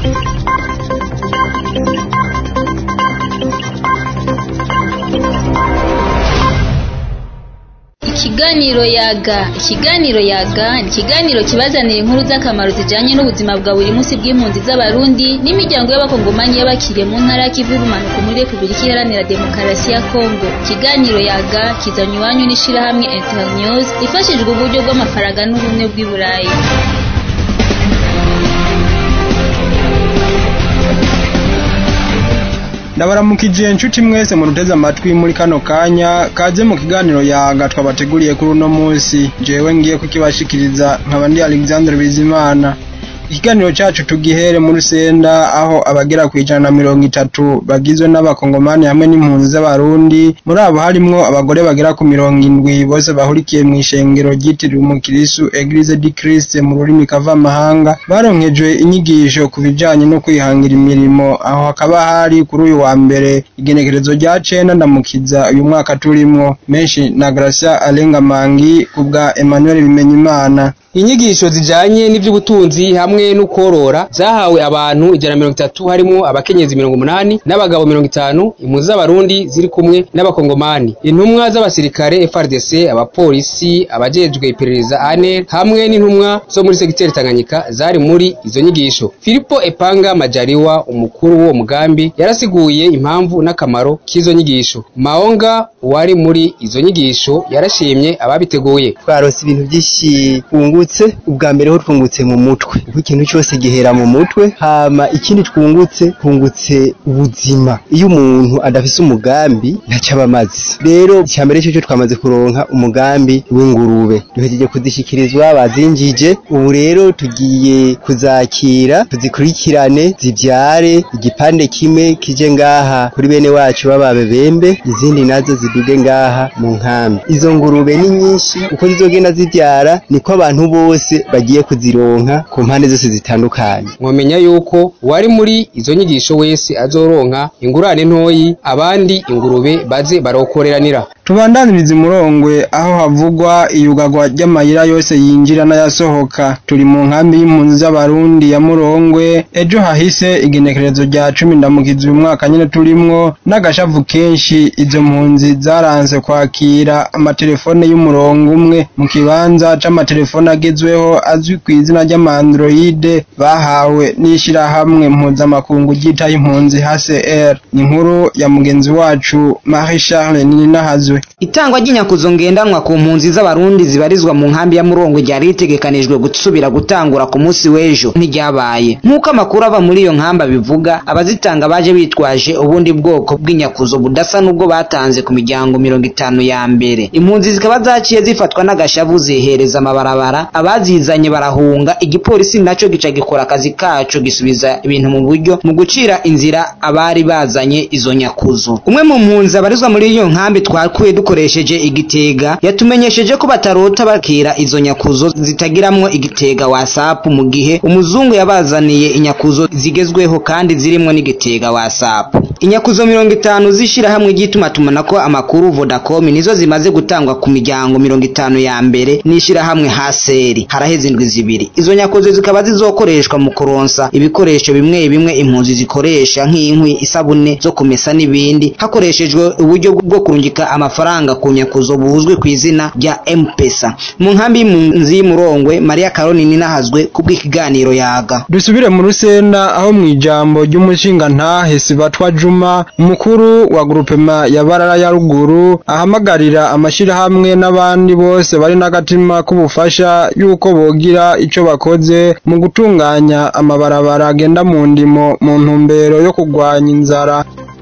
Ikiganiro yaga ikiganiro yaga ni ikiganiro kibazanira inkuru z'akamaro zijanye n'ubuzima bwa buri munsi bw'impunzi z'abarundi n'imiryango y'abakongomanyi y'abakiriye mu ntara ya Kivu y'ubumanuko muri Repubulika Iharanira Demokarasi ya Kongo ikiganiro yaga kizanywe iwanyu n'ishirahamwe Internews ifashijwe uburyo bw'amafaranga n'ubumwe bw'i Burayi ndabaramukije inshuti mwese muruteze amatwi muri kano kanya kaze mu kiganiro yaga twabateguriye kuri uno munsi jewe ngiye kukibashikiriza nkaba ndi Alexandre Bizimana ikiganiro cyacu tugihere muri Senda aho abagera ku ijana na mirongo itatu bagizwe n'abakongomani hamwe n'impunzi z'abarundi muri abo harimwo abagore bagera ku mirongo indwi bose bahurikiye mu ishengero ryitiriwe umukirisu Eglise di Christ mu rurimi kavamahanga baronkejwe inyigisho ku bijanye no kwihangira imirimo aho hakaba hari kuri uyu wa mbere igenekerezo rya cenda ndamukiza uyu mwaka turimwo menshi na Gracia Alenga Mangi kubwa Emmanuel Bimenyimana inyigisho zijanye n'ivy'ubutunzi hamwe n'ukworora zahawe abantu ijana na mirongo itatu harimwo abakenyezi mirongo umunani n'abagabo mirongo itanu impunzi z'abarundi ziri kumwe n'abakongomani intumwa z'abasirikare FRDC abapolisi abajejwe iperereza ANR hamwe n'intumwa zo muri segiteri Tanganyika zari muri izo nyigisho Filipo Epanga Majaliwa umukuru w'uwo mugambi yarasiguye impamvu n'akamaro k'izo nyigisho Maonga wari muri izo nyigisho yarashimye ababiteguye twaronse ibintu byinshi twungutse ubwa mbere ho twungutse mu mutwe kuko ikintu cyose gihera mu mutwe hama ikindi twungutse twungutse ubuzima iyo umuntu adafise umugambi ntaco aba amaze rero icya mbere cyo twamaze kuronka umugambi w'ingurube duhejeje kuzishikirizwa bazinjije ubu rero tugiye kuzakira tuzikurikirane zivyare igipande kimwe kije ngaha kuri bene wacu b'ababebembe izindi nazo ziduge ngaha mu nkambi izo ngurube ni nyinshi uko zizogenda zivyara niko abantu bose bagiye kuzironka ku mpande zose zitandukanye mwomenya yuko uwari muri izo nyigisho wese azoronka ingurane ntoyi abandi ingurube baze barokoreranira tubandaniriza umurongwe aho havugwa iyugagwa ry'amayira yose yinjira n'ayasohoka turi mu nkambi y'impunzi z'abarundi ya murongwe ejo hahise igenekerezo rya cumi ndamukiza uyu mwaka nyine turimwo n'agashavu kenshi izo mpunzi zaranse kwakira amatelefone y'umurongo umwe mu kibanza c'amatelefone agezweho azwi ku izina ry'amandroide bahawe n'ishirahamwe mpuzamakungu ryitaye impunzi HCR ni inkuru ya mugenzi wacu Marie Charles Ninahazwe itangwa ry'inyakuzo ngendanwa ku mpunzi z'abarundi zibarizwa mu nkambi ya murongo ryari ritegekanijwe gusubira gutangura ku munsi w'ejo ntiryabaye nk'uko amakuru ava muri iyo nkamba bivuga abazitanga baje bitwaje ubundi bwoko bw'inyakuzo budasa n'ubwo batanze ku miryango mirongo itanu ya mbere impunzi zikaba zaciye zifatwa n'agashavu zihereza amabarabara abazizanye barahunga igipolisi naco gica gikora akazi kaco gisubiza ibintu mu buryo mu gucira inzira abari bazanye izo nyakuzo umwe mu mpunzi abarizwa muri iyo nkambi twakuye dukoresheje igitega yatumenyesheje ko batarota bakira izo nyakuzo zitagiramwo igitega whatsapp mu gihe umuzungu yabazaniye inyakuzo zigezweho kandi zirimwo n'igitega whatsapp inyakuzo mirongo itanu z'ishirahamwe ry'itumatumanako amakuru vodacom nizo zimaze gutangwa ku miryango mirongo itanu ya mbere n'ishirahamwe haseri haraheze indwi zibiri izo nyakuzo zikaba zizokoreshwa mu kuronsa ibikoresho bimwe bimwe impunzi zikoresha nk'inkwi isabune zo kumesa n'ibindi hakoreshejwe uburyo bwo kurungika amafaranga ku nyakuzo buzwi ku izina rya mpesa mu nkambi y'impunzi y'umurongwe mariya karoni ninahazwe kubw'ikiganiro yaga dusubire mu rusenda aho mu ijambo ry'umushingantahe sibatwa juma umukuru wa grupema ya barara ya ruguru ahamagarira amashirahamwe n'abandi bose bari n'agatima k'ubufasha yuko bogira ico bakoze mu gutunganya amabarabara agenda mu ndimo mu ntumbero yo kurwanya inzara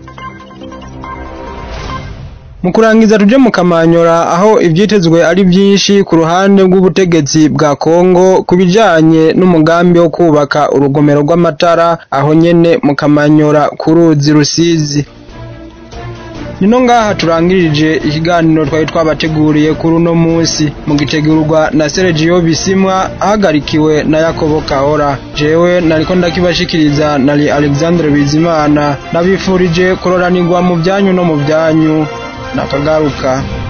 mu kurangiza tuje mu kamanyora aho ivyitezwe ari vyinshi ku ruhande rw'ubutegetsi bwa Kongo ku bijanye n'umugambi wo kubaka urugomero rw'amatara aho nyene mu kamanyora ku ruzi rusizi nino ngaha turangirije ikiganiro twari twabateguriye kuri uno munsi mu gitegurwa na Sergio Bisimwa ahagarikiwe na Yakobo Kahora jewe nariko ndakibashikiriza nari Alexandre Bizimana nabifurije kuroranirwa mu byanyu no mu byanyu nakagaruka